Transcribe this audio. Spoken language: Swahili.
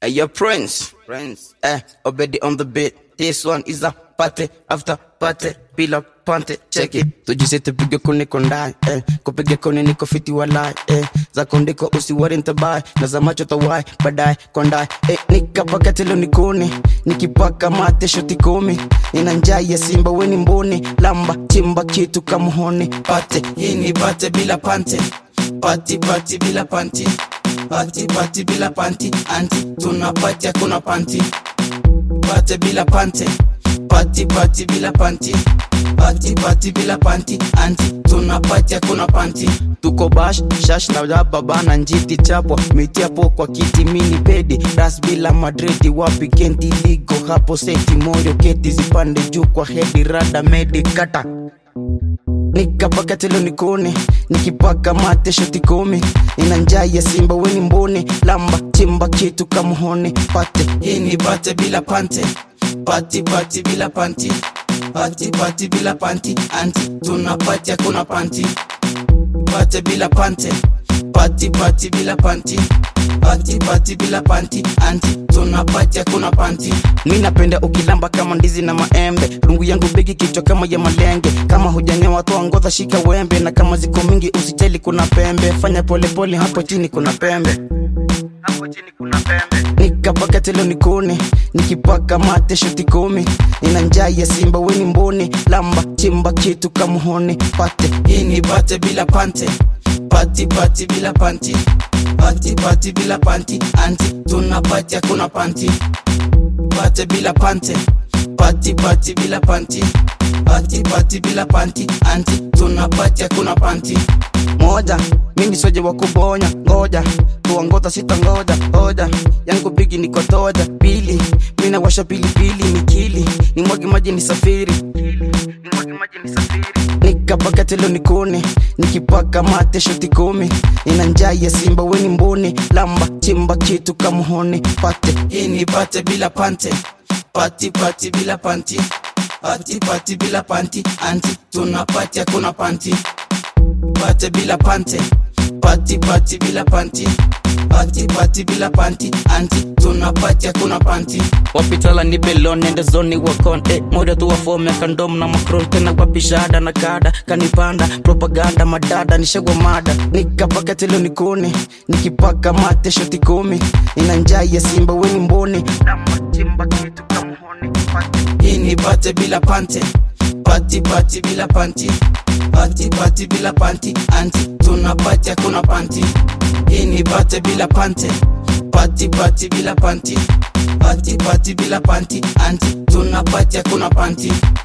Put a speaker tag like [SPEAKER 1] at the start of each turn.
[SPEAKER 1] Hey, your prince. Prince. Eh, Obedi on the beat. This one is a party after party. Bila pante, check it. Tujise tupige kuni kondai, eh. Kupige kuni niko fiti walai, eh. Za kondiko usiwari ntabai, na za macho tawai, badai, kondai, eh. Nikapaka telo nikuni, nikipaka mate shoti kumi. Nina njaa ya simba weni mbuni, lamba, chimba kitu kamuhoni. Pate, hii ni pate bila pante. Pati, pati bila panti. Pati, pati bila panti. Anti, tunapati hakuna panti pate bila pante pati pati bila panti pati pati bila panti anti tuna pati hakuna panti tuko bash shash na jaba bana njiti chapwa miti hapo kwa kiti mini pedi ras bila madredi wapi kenti ligo hapo seti moyo keti zipande juu kwa hedi rada medi kata nikapaka telo nikoni nikipaka mate shoti kumi nina njaa ya simba weni mboni lamba chimba kitu kamuhoni pate hii ni pate bila pante pati pati bila panti pati pati bila panti anti tuna pati hakuna panti pate bila pante pati pati bila panti pati pati bila panti anti tuna pati hakuna panti mi napenda ukilamba kama ndizi na maembe rungu yangu bigi kichwa kama ya malenge kama hujangewa toa ngodha shika wembe na kama ziko mingi usijali kuna pembe fanya polepole pole, hapo chini kuna pembe hapo chini kuna pembe nikapaka telo nikuni nikipaka mate shoti kumi nina njaa ya simba weni mboni lamba chimba kitu kamuhoni pate hii ni pate bila pante pati pati bila panti pati pati bila panti anti tuna pati hakuna panti pate bila pante pati pati bila panti pati pati bila panti anti tuna pati hakuna panti moja mimi soje wa kubonya ngoja tuangota sita ngoja hoja yangu bigi niko toja pili mina washa pilipili nikili ni mwagi maji ni safiri nikapaka telo nikuni nikipaka mate shoti kumi nina njaa ya simba weni mboni lamba chimba kitu kamuhoni pate hii ni pate bila pante pati pati bila panti pati pati bila panti anti tuna pati hakuna panti pate bila pante pati pati bila panti pati pati bila panti anti tuna pati hakuna panti wapitala ni belon nende zoni wakon eh, moja tu wafome kandom na macron tena wapi shahada na kada kanipanda propaganda madada nishagwa mada nikapaka telo nikuni nikipaka mate shoti kumi nina njaa ya simba weni mboni namachimba kitu kamuhoni hii ni pate bila pante pati pati bila panti pati pati bila panti anti tuna pati hakuna panti hii ni pate bila pante pati pati bila panti pati pati bila panti anti tuna pati hakuna panti